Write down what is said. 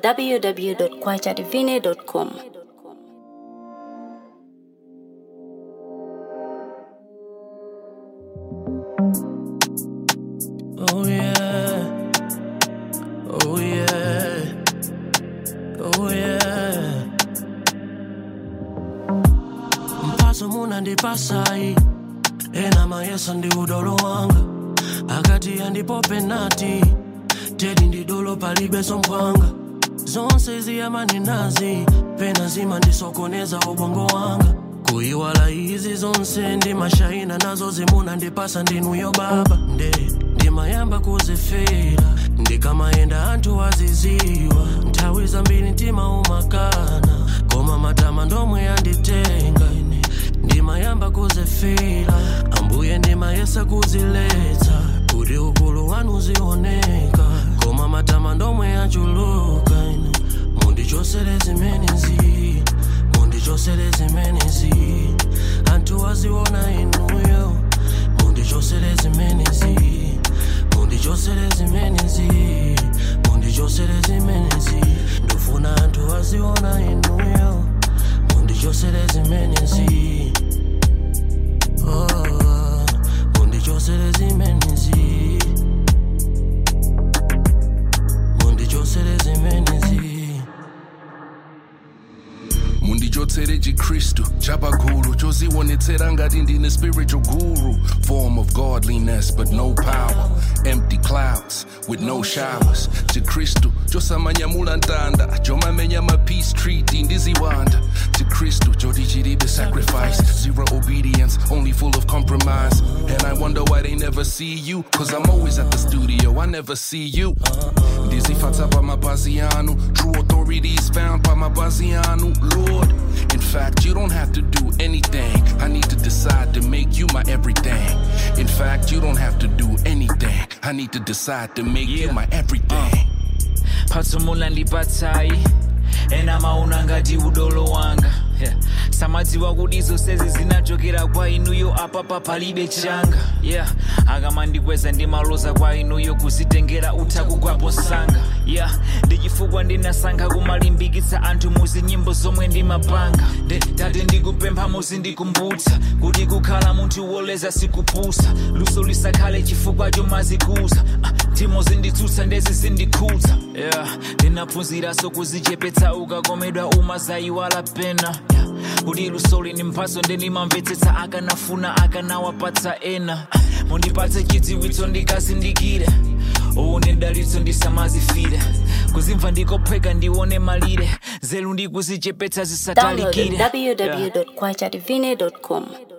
www.kwachadivine.com. Oh yeah. Oh yeah. Oh yeah. Mpaso muna ndipasai ena mayesa ndi udolo wanga akati yandipo penati tedi ndi dolo palibe somphwanga zonse ziyamani nazi pena zima ndisokoneza ubongo wanga kuyiwala izi zonse ndi mashayina nazo zimuna ndipasa ndinuyo baba nde ndimayamba kuzifira ndikamayenda anthu aziziwa nthawi zambiri mtima umakana koma matama ndomwe yanditenga ine ndimayamba kuzifira ambuye ndimayesa kuziletsa kuti ukulu wanu uzioneka koma matama ndomwe yachuluka ine mundichosere zimenezi mundichosere zimenezi anthu aziona inuyo mundichosere zimenezi mundichosere zimenezi mundichosere zimenezi ndofuna anthu aziona inuyo mundichosere zimenezi oh, mundichosere zimenezi mundichosere zimenezi mundichotsere chikristu chapakulu chozionetsera ngati ndine spiritual guru form of godliness but no power empty clouds with no showers chikristu chosamanyamula ntanda chomamenya ma peace treaty ndiziwanda chikristu choti chilibe sacrifice zero obedience only full of compromise and i wonder why they never see you cause i'm always at the studio i never see you ndizifatsa pamapazi anu true authority is found pamapazi anu lord in fact you don't have to do anything i need to decide to make you my everything in fact you don't have to do anything i need to decide to make you Yeah. my everything patsumula ndipatsai ena mauna ngati udolo wanga yeah. samadziwa kuti zonsezi zinachokera kwa inuyo apapa palibe changa yeah. akamandikweza ndimaloza kwa inuyo kuzitengera uthaku kwapo sanga yeah. ndi chifukwa ndinasankha kumalimbikitsa anthu muzi nyimbo zomwe ndimapanga Nde- tate ndikupempha muzindikumbutsa kuti kukhala munthu woleza sikupusa luso lisakhale chifukwa chomazikuza Ah, timo zinditsutsa ndezi zindikhudza yeah. ndinaphunziranso kuzichepetsa ukakomedwa umazayiwala pena yeah. kuti lusoli ni mphaso ndendimamvetsetsa akanafuna akanawapatsa ena Ah, mundipatse chidziwitso ndikazindikire uwu ndidalitso ndisamazifire kuzimva ndikophweka ndione malire zelu ndikuzichepetsa Download zisatalikire www.kwachadivine.com.